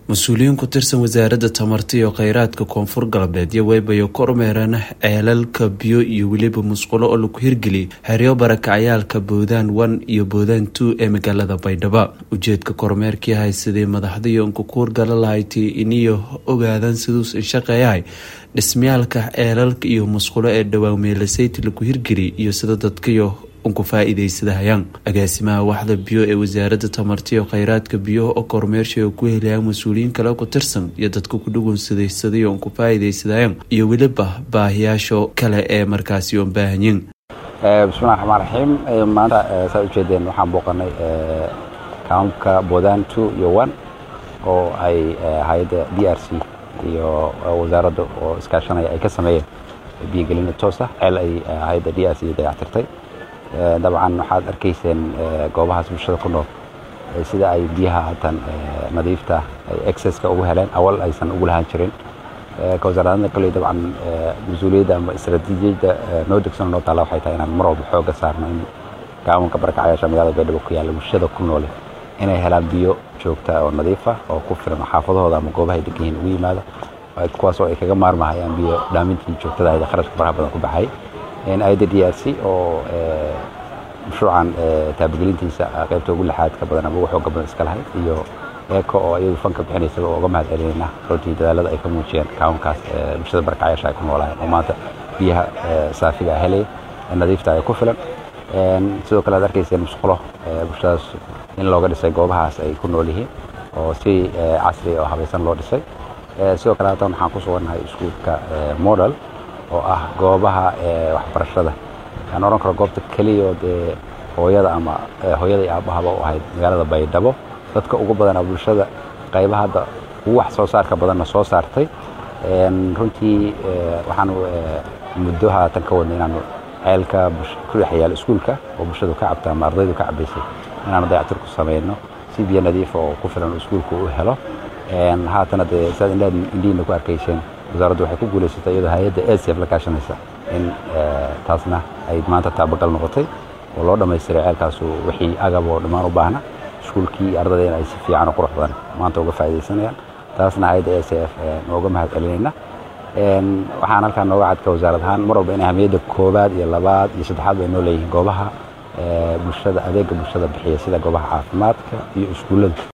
mas-uuliyiin ku tirsan wasaaradda tamarta iyo kheyraadka koonfur galbeed iyo weybayo kormeereen ceelalka biyo iyo weliba musqulo oo lagu hirgeliyay xeryo barakacayaalka boodaan one iyo boodaan two ee magaalada baydhabo ujeedka kormeerkii haysadee madaxda unkukuur gala lahayti iniyo ogaadaan siduusan shaqeeyahay dhismayaalka ceelalka iyo musqulo ee dhowaan meelaseyti lagu hirgeliyay iyo sida dadkayo unku faa-iideysadahayaan agaasimaha waxda biyo ee wasaaradda tamarta iyo kheyraadka biyaha oo kormeersha oo ku helayaan mas-uuliyiin kale ku tirsan iyo dadka ku dhugunsadaysaday unku faa-iideysadayaan iyo weliba baahiyaasha kale ee markaasi oon baahanyiin bismillahi raxmaan raxiim maanta saa ujeedeen waxaan booqanay kaamka boodaan two iyo one oo ay hay-adda d r c iyo wasaaradda oo iskaashanaya ay ka sameeyeen biyogelina toos ah ceel ay hay-adda d r c dayactirtay dabcan waxaad arkayseen goobahaas bulshada ku nool sida ay biyaha haatan nadiifta ay exceska ugu heleen awal aysan ugu lahaan jirin ka wasaaradda kale dabcan mas-uuliyadda ama istaraatiijiyadda noo degsan noo taalla waxay tahay inaan mar walba xooga saarno in gaawanka barakacayaasha magaalada baydhabo ku yaalla bulshada ku noole inay helaan biyo joogta oo nadiifa oo ku filan xaafadahooda ama goobahay degan yihiin ugu yimaada kuwaas oo ay kaga maarmahayaan biyo dhaamintii joogtada ahayd kharashka faraha badan ku baxay ayadda d r c oo mashruucan taabagelintiisa qaybta ugu lixaad ka badan ama ugu xooga badan iska lahayd iyo eeko oo iyadu fanka bixinaysaba oo uga mahad celinayna runtii dadaalada ay ka muujiyeen kaawankaas bulshada barakacayaasha ay ku noolaayeen oo maanta biyaha saafiga ah helaya nadiifta ay ku filan sidoo kale aad arkayseen musqulo bulshadaas in looga dhisay goobahaas ay ku nool yihiin oo si casri oo habaysan loo dhisay sidoo kale haatan waxaan ku sugannahay iskuulka model oo ah goobaha waxbarashada aan ohan karo goobta keliya dee hooyada ama hooyada iyo aabahaba u ahayd magaalada baydhabo dadka ugu badanaa bulshada qaybaha hadda ugu wax soo saarka badanna soo saartay runtii waxaanu muddo haatan ka wadnay inaanu ceelka ku dhex yaala iskuulka oo bulshadu ka cabta ama ardaydu ka cabaysay inaanu dayactir ku samayno si biyo nadiifa oo ku filan iskuulku u helo haatana dee saad indhihiina ku arkayseen wasaaraddu waxay ku guulaysatay iyadoo hay-adda acf la kaashanaysa in taasna ay maanta taabagal noqotay oo loo dhammaystiray ceelkaasu wixii agab oo dhammaan u baahna iskuulkii ardadayna ay si fiican oo qurux badan maanta uga faa'iidaysanayaan taasna hay-adda a c f nooga mahad celinayna waxaan halkaan nooga cadka wasaarad ahaan mar walba in ahamiyadda koowaad iyo labaad iyo saddexaad bay noo leeyihiin goobaha bulshada adeega bulshada bixiya sida goobaha caafimaadka iyo iskuullada